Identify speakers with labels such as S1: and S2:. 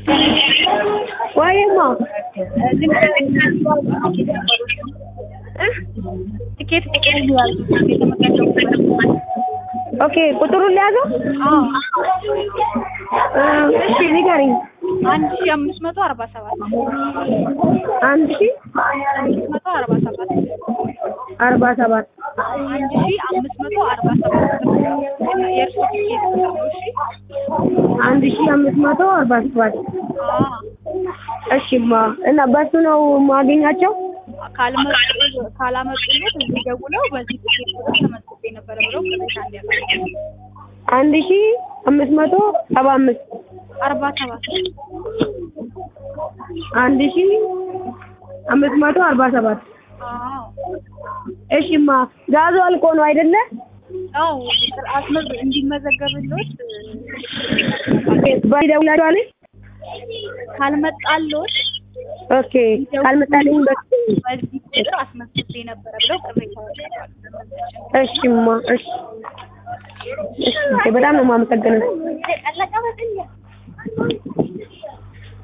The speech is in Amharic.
S1: ወይማ
S2: ትኬት ቁጥሩ ያዙ የተመዘገቡበት
S1: ኦኬ ቁጥሩን ሊያዘው እሺ ንገሪኝ
S2: አንድ ሺ አምስት መቶ አርባ ሰባት
S1: አንድ ሺ
S2: አምስት መቶ አርባ ሰባት
S1: አርባ ሰባት
S2: አንድ ሺ አምስት መቶ አርባ ሰባት የእርሶ ትኬት ቁጥር ነው። እሺ
S1: አንድ ሺ አምስት መቶ አርባ ሰባት
S2: አዎ
S1: እሺማ እና በሱ ነው ማገኛቸው
S2: ካልመጡ ካላመጡለት እዚህ ደውለው በዚህ ትኬት ቁጥር ተመዝግቤ ነበረ ብለው ቅሬታ እንዲያቀርቡ
S1: አንድ ሺ አምስት መቶ ሰባ አምስት
S2: አርባ ሰባት
S1: አንድ ሺ አምስት መቶ አርባ ሰባት
S2: አዎ
S1: እሺማ ጋዙ አልቆ ነው አይደለ?
S2: አዎ አስመዝ እንዲመዘገብሎት
S1: በደውላችኋል?
S2: ካልመጣሎት
S1: ኦኬ ካልመጣልኝ በ-
S2: በዚህ ቁጥር አስመዝግቤ ነበረ ብለው ቅሬታ ያቀርባሉ።
S1: እሺማ እሺ እሺ በጣም ነው የማመሰግነው።